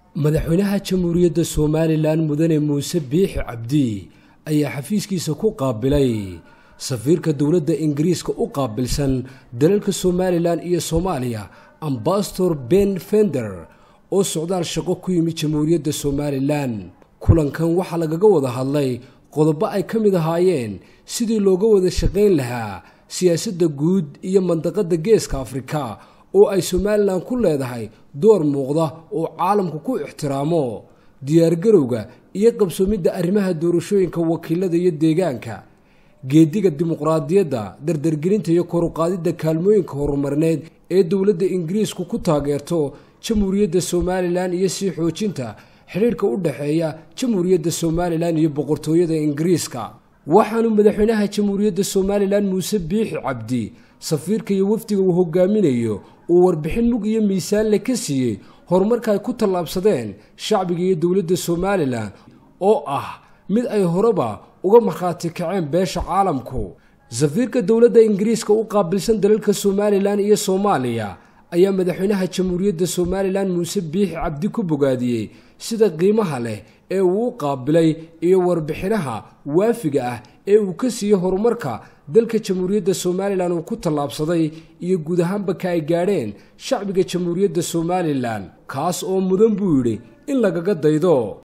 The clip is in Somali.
madaxweynaha jamhuuriyadda somalilan mudane muuse biixi cabdi ayaa xafiiskiisa ku qaabilay safiirka dowladda ingiriiska u qaabilsan dalalka somalilan iyo soomaaliya ambasador ben fender oo socdaal shaqo ku yimid jamhuuriyadda somalilan kulankan waxaa lagaga wada hadlay qodobo ay ka mid ahaayeen sidii looga wada shaqayn lahaa siyaasadda guud iyo mandaqadda geeska afrika oo ay somalilan ku leedahay door muuqda oo caalamku ku ixtiraamo diyaargarowga iyo qabsoomidda arrimaha doorashooyinka wakiilada iyo deegaanka geediga dimuqraadiyadda dardargelinta iyo koruqaadidda kaalmooyinka horumarneed ee dowladda ingiriisku ku taageerto jamhuuriyadda somalilan iyo sii xoojinta xidhiirhka u dhexeeya jamhuuriyadda somalilan iyo boqortooyada ingiriiska waxaanu madaxweynaha jamhuuriyadda somalilan muuse biixi cabdi safiirka iyo wafdiga uu hogaaminayo uu warbixin mug iyo miisaanle ka siiyey horumarka ay ku tallaabsadeen shacbiga iyo dowladda somalilan oo ah mid ay horeba uga markhaati kaceen beesha caalamku safiirka dowladda ingiriiska u qaabilsan dalalka somalilan iyo soomaaliya ayaa madaxweynaha jamhuuriyadda somalilan muuse biixi cabdi ku bogaadiyey sida qiimaha leh ee uu u qaabilay iyo warbixinaha waafiga ah ee uu ka siiyey horumarka dalka jamhuuriyadda somalilan uu ku tallaabsaday iyo guud ahaanba ka ay gaadheen shacbiga jamhuuriyadda somalilan kaas oo mudan buu yidhi in lagaga daydo